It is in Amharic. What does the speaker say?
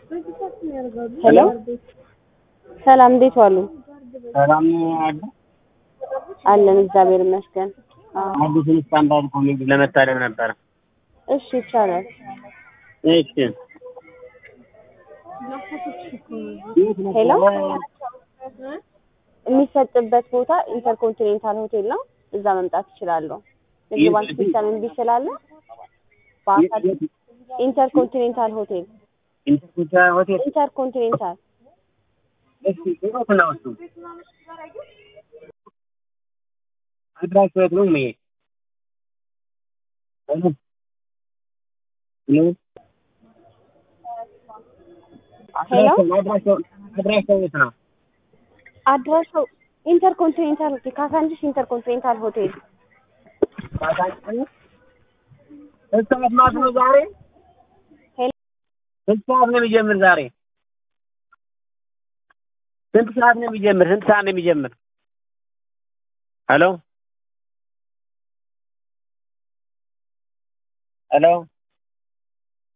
ሄሎ ሰላም፣ እንዴት ዋሉ? ሰላም አለ አለን እግዚአብሔር ይመስገን። አዎ፣ አዲሱን ስታንዳርድ ኮሜዲ ለመታደም ነበረ። እሺ ይቻላል። እሺ ሄሎ የሚሰጥበት ቦታ ኢንተርኮንቲኔንታል ሆቴል ነው። እዛ መምጣት ይችላሉ። ንግድ ባንክ ሲስተም እምቢ ስላለ በአካል ኢንተርኮንቲኔንታል ሆቴል ኢንተርኩቻ ሆቴል ኢንተርኮንቲኔንታል እሺ ሩቅ ነው እሱ አድራሻው የት ነው መሄድ ሄሎ ሄሎ ሄሎ አድራሻው አድራሻው የት ነው አድራሻው ኢንተርኮንቲኔንታል ሆቴል ካሳንቺስ ኢንተርኮንቲኔንታል ሆቴል ስንት ሰዓት ማለት ነው ዛሬ ሄሎ ስንት ሰዓት ነው የሚጀምር ዛሬ ስንት ሰዓት ነው የሚጀምር ስንት ሰዓት ነው የሚጀምር ሄሎ ሄሎ